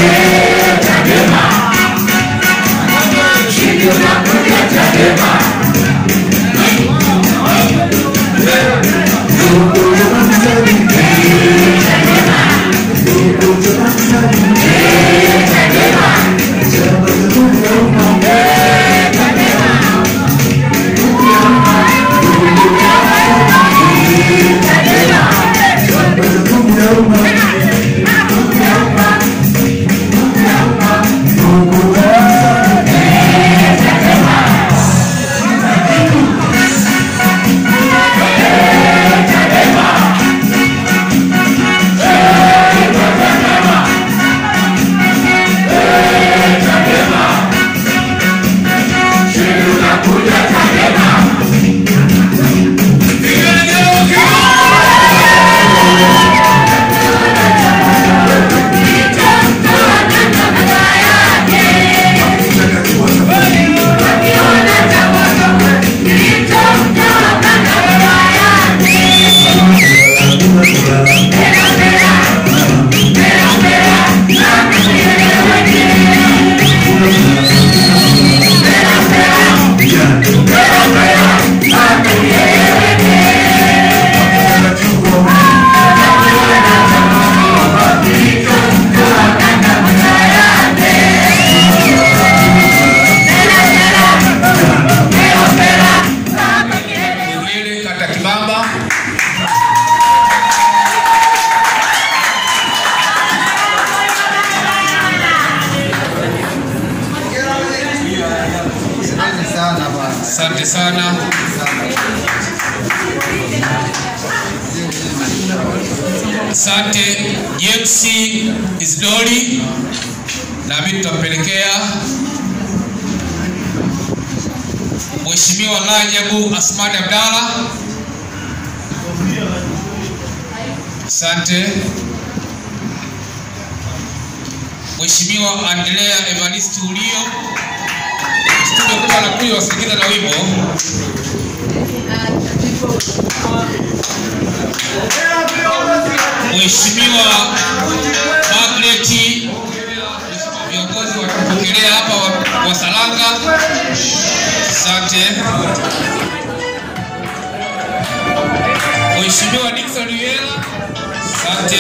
Mwingine kata Kibamba. Asante sana. Asante James Isdori, nami tutampelekea Mheshimiwa Rajabu Asmani Abdalla. Asante. Mheshimiwa Andrea Evaristi Ulio. Studio kubwa anakuja wasikiliza na wimbo. Mheshimiwa Margaret, viongozi watapokelea hapa wa, wa Salanga. Asante. Mheshimiwa Dickson Yela. Asante.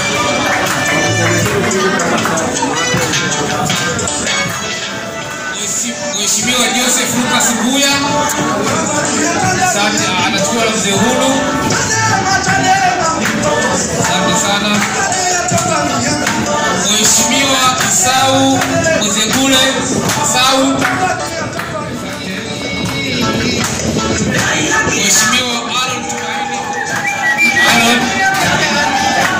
Mhesi- Mheshimiwa Joseph Lucas Mbuya. Asante, anachukua na mzee Hulu. Asante sana. Mheshimiwa Isau Mwezegule. Isau. Mheshimiwa Aaron Tumaini. Aaron.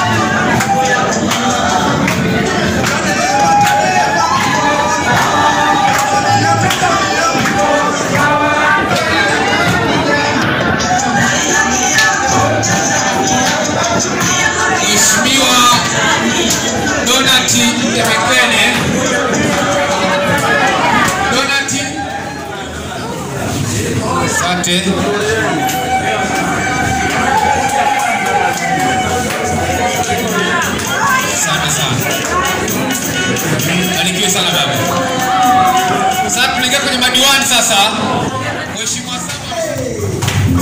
Mheshimiwa Donati Temekene. Donati. Asante. Asante sana. Barikiwe sana baba. Sasa tunaingia kwenye madiwani sasa. Mheshimiwa Saba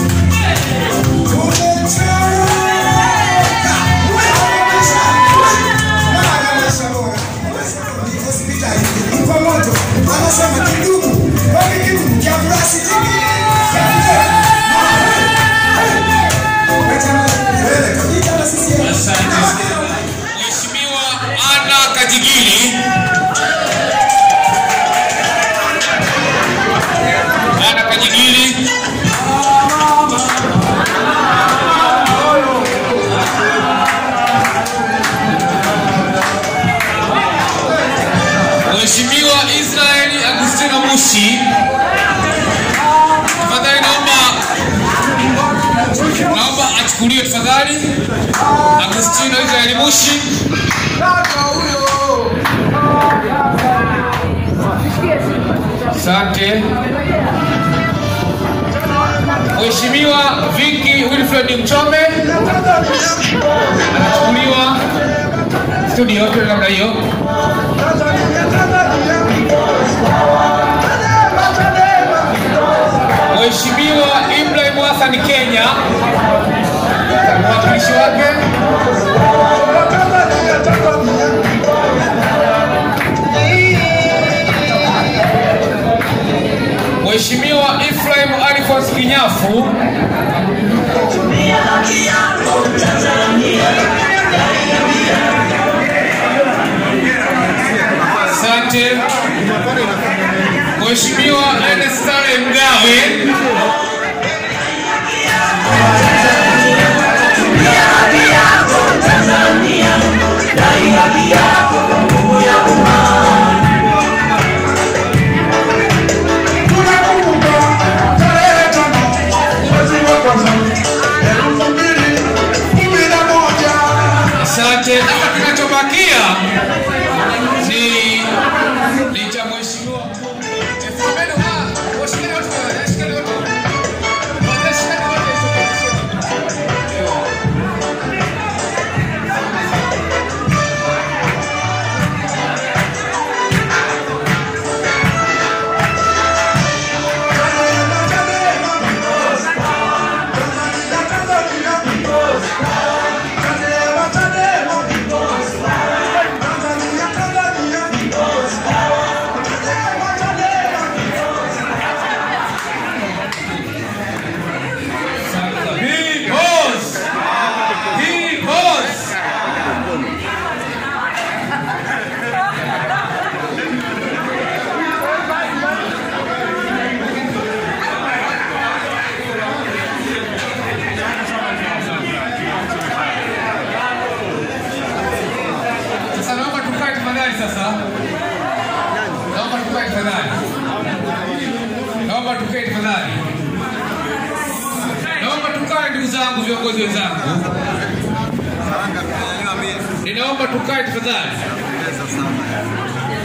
anasema kidumu kwani kidumu cha plastiki Asante sana. Mheshimiwa Ana Kajigiri. Ana Kajigiri. Mheshimiwa Israeli Agustino Mushi. Tafadhali naomba naomba achukuliwe tafadhali. Agustino Israeli Mushi. Asante. Mheshimiwa Viki Wilfred Mchome anachukuliwa. studio tuwe namna hiyo. Mheshimiwa Ibrahim Hassan Kenya, mwakilishi wake Mheshimiwa Ephraim Alphonse Kinyafu, asante. Mheshimiwa Ernest Sale Mgawe, asante. Hapa kinachobakia ni ni cha mheshimiwa Efraim ah, washikeni wote, washikeni wote. Washikeni wote. Big boss! Big boss! Sasa naomba tukae tafadhali sasa. Naomba tukae tafadhali. Naomba tukae tafadhali. Naomba tukae ndugu zangu, viongozi wenzangu, ninaomba tukae tafadhali.